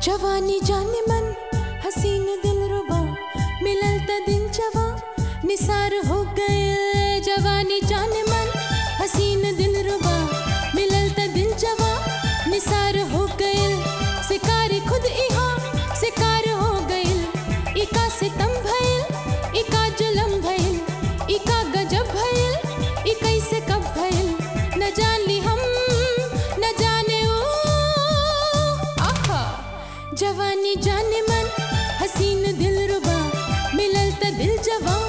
जवानी जाने मन हसीन दिल रुबा मिलल त दिल जवा निसार हो गए जवानी जाने मन हसीन दिल रुबा मिलल त दिल जवा निसार हो गए शिकार खुद इहा शिकार हो गइल इका सितम भइल इका जुलम भइल इका गजब भइल ई कैसे कब भइल न जानी हम न जाने ओ आहा जवानी जाने मन हसीन दिल रुबा मिलल त दिल जवा